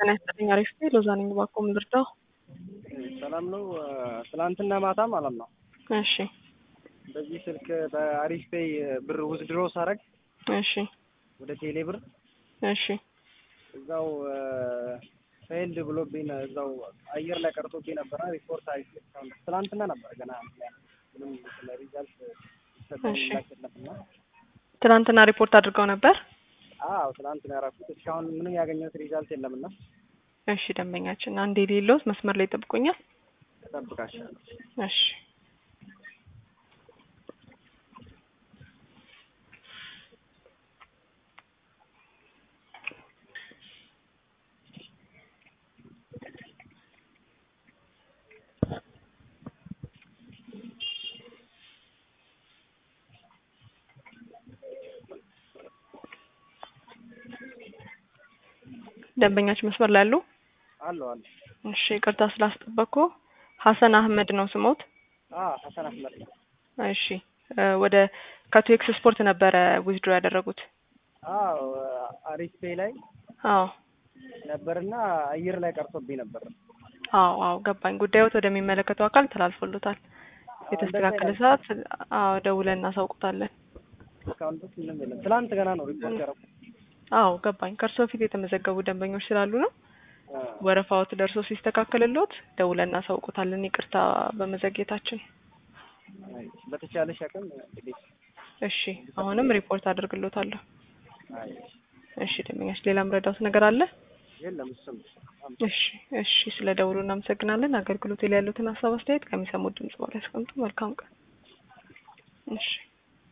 ጤና ይስጥልኝ። አሪፍ ነኝ። ሎዛ ነኝ። እባክዎ ምን ልርዳው? ሰላም ነው። ትላንትና ማታ ማለት ነው እሺ በዚህ ስልክ በአሪፍ ፔይ ብር ውዝድሮ ሳረግ እሺ ወደ ቴሌ ብር እሺ እዛው ፌልድ ብሎብኝ ነው እዛው አየር ላይ ቀርቶብኝ ነበረ። ሪፖርት አይ ትላንትና ነበረ ገና ምንም ስለ ሪዛልት ሰጠኝ እሺ። የለምና ትናንትና ሪፖርት አድርገው ነበር። አዎ ትላንት ነው ያደረኩት። እስካሁን ምንም ያገኘሁት ሪዛልት የለምና እሺ ደንበኛችን አንድ የሌለውት መስመር ላይ ይጠብቁኛል። እጠብቃቸዋለሁ። እሺ ደንበኛችን መስመር ላይ አሉ? አለሁ አለሁ። እሺ ይቅርታ ስላስጠበቅኩ። ሀሰን አህመድ ነው ስሞት? አዎ ሀሰን አህመድ ነው። እሺ እ ወደ ከቱኤክስ ስፖርት ነበረ ዊዝድሮ ያደረጉት? አዎ አሪፍ ፔይ ላይ አዎ ነበርና አየር ላይ ቀርቶብኝ ነበር። አዎ አዎ ገባኝ። ጉዳዮት ወደሚመለከተው አካል ተላልፎሎታል። የተስተካከለ ሰዓት አዎ ደውለን እናሳውቁታለን። እስካሁን ድረስ ምንም የለም። ትላንት ገና ነው ሪፖርት ያደረኩት። አዎ ገባኝ። ከእርሶ በፊት የተመዘገቡ ደንበኞች ስላሉ ነው። አ፣ ወረፋዎት ደርሶ ሲስተካከልሎት ደውለን እናሳውቁታለን። ይቅርታ በመዘግየታችን። አይ፣ በተቻለሽ አቅም እንግዲህ እሺ አሁንም ሪፖርት አድርግሎታለሁ። አይ፣ እሺ ደንበኛች ሌላ ምረዳውት ነገር አለ? የለም እሱም እሺ እሺ ስለ ደውሉ እናመሰግናለን። አገልግሎት ላይ ያሉትን ሀሳብ አስተያየት ከሚሰሙት ድምጽ በኋላ ያስቀምጡ። መልካም ቀን። እሺ